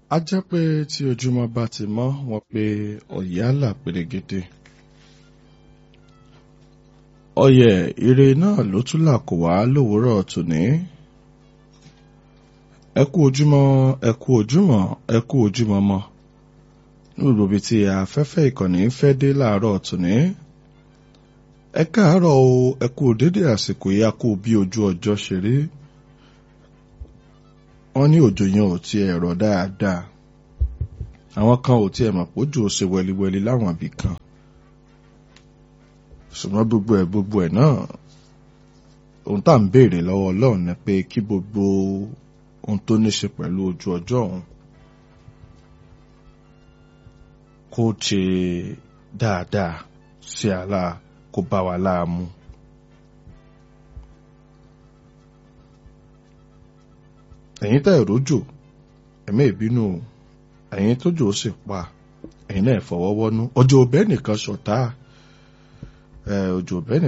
a jẹ́ pé tí ojúmọ́ bá ti mọ́ wọn pé ọ̀yálà pèrègede ọyẹ ire náà ló tún là kó wá lówùúrọ̀ tòní ẹ kú ojúmọ́ ẹ kú ojúmọ́ ẹ kú ojúmọ́ mọ́ nílùú ibi tí afẹ́fẹ́ ìkànnì ń fẹ́ dé láàárọ̀ tòní ẹ káàárọ̀ o ẹ kú dédé àsìkò yìí a kú bí ojú ọjọ́ ṣe rí wọ́n ní òjò yẹn ò tiẹ̀ rọ̀ dáadáa àwọn kan ò tiẹ̀ mọ̀ pójò ṣe wẹliwẹli láwọn ibì kan ṣùgbọ́n gbogbo ẹ̀ gbogbo ẹ̀ náà ohun tá à ń béèrè lọ́wọ́ Ọlọ́run ni pé kí gbogbo ohun tó ní ṣe pẹ̀lú ojú ọjọ́ ọ̀hún kó ṣe dáadáa sí àlá kó bá wa láàmú. ẹ̀yin tẹ́ ìrójò ẹ̀mí ìbínú ẹ̀yin tójò sì pa ẹ̀yin náà fọwọ́wọ́nú ọjọ́ ọbẹ̀ nìkan ṣọ̀tá ọjọ́ ọbẹ̀ nìkan.